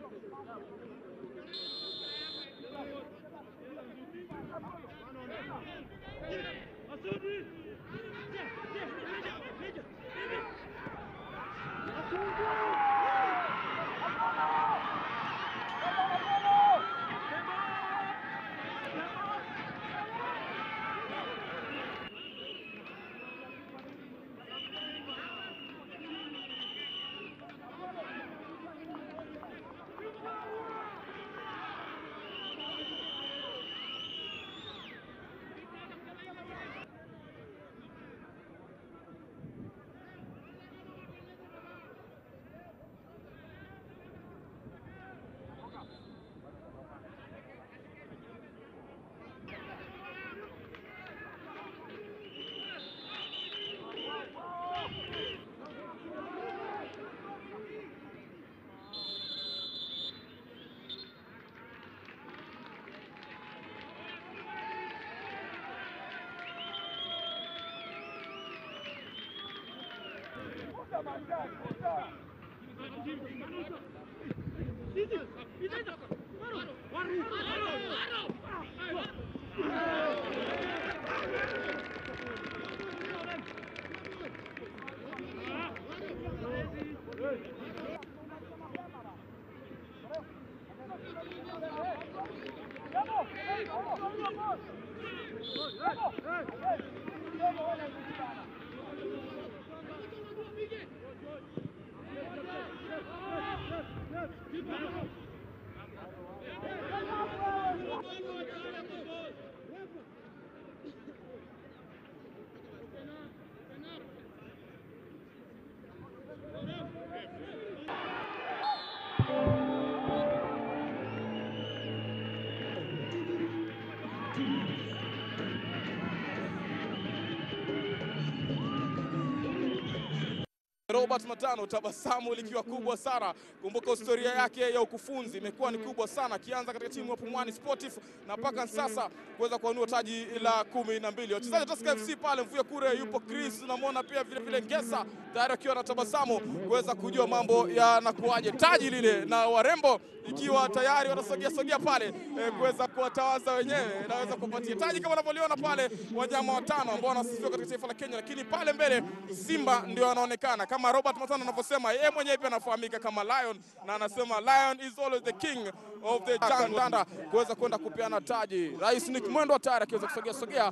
Robert Matano, tabasamu likiwa kubwa sana. Kumbuka historia yake ya ukufunzi imekuwa ni kubwa sana, akianza katika timu ya Pumwani Sportif na mpaka sasa kuweza kuanua taji la kumi na mbili. Wachezaji wa Tusker FC pale Mvuya kure yupo Chris, namwona pia vile vile Ngesa tayari akiwa na tabasamu kuweza kujua mambo yanakuaje, taji lile na warembo ikiwa tayari wanasogea sogea pale eh, kuweza kuwatawaza wenyewe, naweza kupatia taji kama unavyoliona pale wanyama watano ambao wanasifiwa katika taifa la Kenya, lakini pale mbele Simba ndio anaonekana kama Robert Matano anavyosema yeye mwenyewe pia anafahamika kama Lion, na anasema Lion is always the king of the jungle, Ndanda kuweza kwenda kupeana taji. Rais Nick Mwendo tayari akiweza kusogea sogea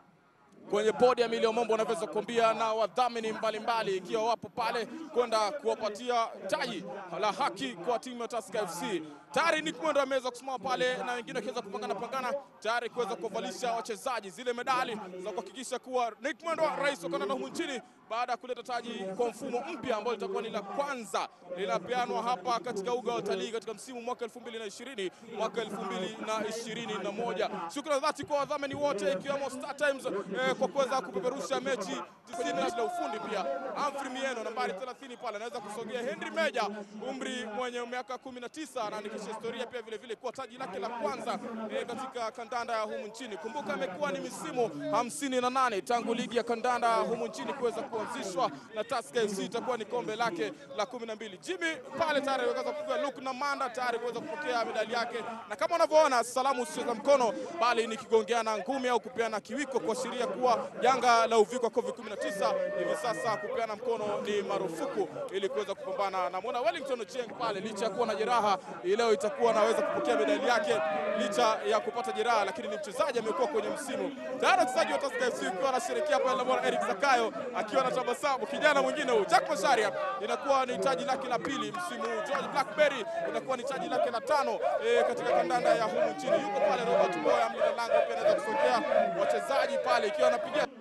kwenye podi ya Milio Mombo wanaweza kuambia na wadhamini mbalimbali ikiwa wapo pale kwenda kuwapatia taji la haki kwa timu ya Tusker FC. Tayari Nick Mwendo ameweza kusimama pale na wengine wakiweza kupangana pangana tayari kuweza kuwavalisha wachezaji zile medali za kuhakikisha kuwa Nick Mwendo rais wa kandanda humu nchini baada ya kuleta taji kwa mfumo mpya ambao litakuwa ni la kwanza linapeanwa hapa katika uga wa utalii katika msimu mwaka 2020 mwaka 2021. Shukrani dhati kwa wadhamini wote ikiwemo Star Times eh, kwa kuweza kupeperusha mechi 90 na ufundi pia. Humphrey Mieno nambari 30 pale anaweza kusogea. Henry Meja umri mwenye miaka 19 anaandikisha historia pia vile vile kuwa taji lake la kwanza eh, katika kandanda ya humu nchini. Kumbuka imekuwa ni misimu 58 tangu ligi ya kandanda humu nchini kuweza kuanzishwa na Tusker FC itakuwa ni kombe lake la 12. Jimmy pale tayari ameweza kupiga Luke na Manda tayari kuweza kupokea medali yake, na kama unavyoona salamu sio za mkono, bali ni kigongeana ngumi au kupeana kiwiko kuashiria kuwa janga la uviko wa COVID-19 hivi sasa kupeana mkono ni marufuku ili kuweza kupambana na mwana Wellington Ochieng pale, licha ya kuwa na jeraha hii leo itakuwa anaweza kupokea medali yake licha ya kupata jeraha, lakini ni mchezaji amekuwa kwenye msimu tayari. Wachezaji wa Tusker FC ukiwa anasherehekea pale, namwona Eric Zakayo akiwa na tabasamu. Kijana mwingine huyu Jack Masharia inakuwa ni taji lake la pili msimu huu. George Blackberry inakuwa ni taji lake la tano e, katika kandanda ya humu nchini. Yuko pale Robert Boya mlinda lango pia anaweza kusogea wachezaji pale ikiwa anapigia